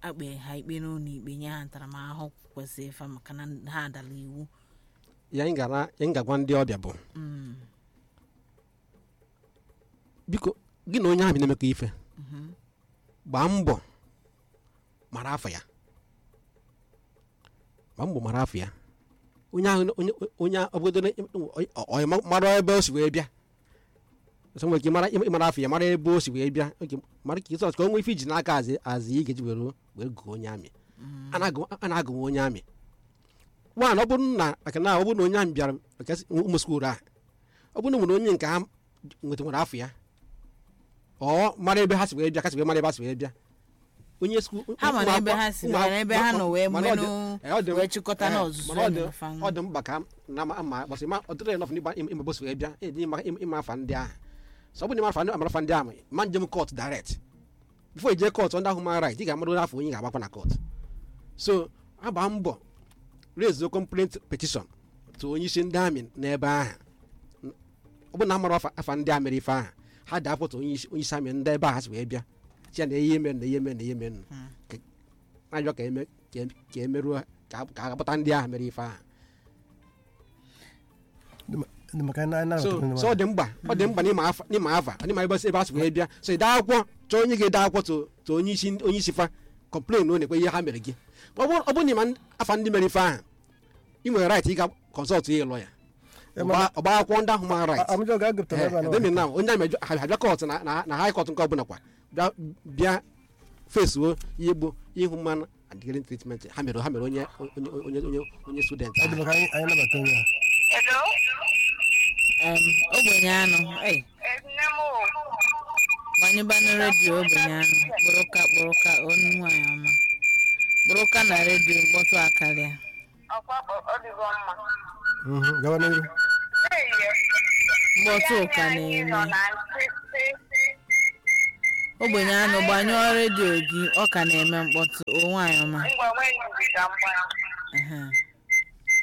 akpe ha ikpe n'ụlọ ikpe nye ha ntaramahụhụ kwesịrị ịfa maka na ha adala iwu ya anyị gara anyị ga-agwa ndị ọbịa bụ Mm, biko gị na onye ahụ bi na-emekọ ife gbaa mbọ mara afọ ya gbaa mbọ mara afọ ya onye ahụ onye onye obodo onye mara ebe o si wee bịa ọsọ nwere ike mara ịmara afọ ya mara ebe o si wee bịa oge mara ka ịsọs ka o nwee ife iji n'aka azị azị ị ga-eji were were gụọ onye amị a na-agụ- a na-agụnwe onye amị nwaanyị ọ bụrụ na maka na ọ bụrụ na onye amị bịara maka ụmụ skuulu a ọ bụrụ na nwere onye nke ha nwetara afọ ya ọ mara ebe ha si wee bịa ka si wee mara ebe ha si wee bịa onye skuulu ha mara ebe ha si mara ebe ha nọ wee mana ọ dị- menụ eh, ọ dị- wee chịkọta eh, n'ọzụzụ mana ọ dị- fa ọ dị mkpa ka na ma ma gbasị ma ọ dịrị nọf n'ịgba ime bosi wee bịa ịdị ịma ịma afa ndị ahụ sọ ọ bụ na ịma afa ndị amara afa ndị ahụ ma njem kọt direct bifo ije kọt ndị human right ị ga-amara onye afọ onye ga-agbakwa na kọt so agba mbọ raise complaint petition to onye isi ndị amị n'ebe ahụ ọ bụ na amara afa afa ndị a mere ife ahụ ha da-apụta onye isi onye isi amị ndị ebe ahụ ha si wee bịa chi ya na ihe eme na ihe eme na ihe eme na-ajọ ka eme ka em- ka emeruo ka a- ka a gbata ndị ahụ mere ife ahụ ndị maka na na so so ọ dị mkpa ọ dị mkpa n'ịma afa n'ịma afa n'ịma ebe ebe a si wee bịa so ide akwụkwọ chọọ onye ga-ede akwụkwọ to to onye isi onye isi fa kọmplen na ekwe ihe ha mere gị ọ bụrụ ọ bụrụ na ịma afa ndị mere ife ahụ ị nwere right ịga kọnsọlt ihe lọ ya ọgba akwụkwọ ndị ahụ mara right amụjọ ga-agụpụta ebe a na demi na onye ahụ mejọ- ha bịa kọt na na- na high court nke ọbụla kwa bịa bịa fesuo ihe gbo ihu mmanụ and hearing treatment ha mere ha mere onye onye onye onye onye student ọ dị ahụ. maka anyị anyị nabata onye a Hello? Em, ogbenye anụ ei Nne m o. gbanyụbanụ redio ogbenye anụ kpụrụka kpụrụka onu nwanyị ọma kpụrụka na redio mkpọtụ akarịa Ọkwa ọ- ọ dịgo mma. Mhm, gawa n'ihu N'ehihie, mkpọtụ ndị ka anyị nọ na-eme na nkịtị. ogbenye anụ gbanyụọ redio gị ọ ka na-eme mkpọtụ o nwanyị ọma Ngwa nwee ndidi ka mgba. Ehe.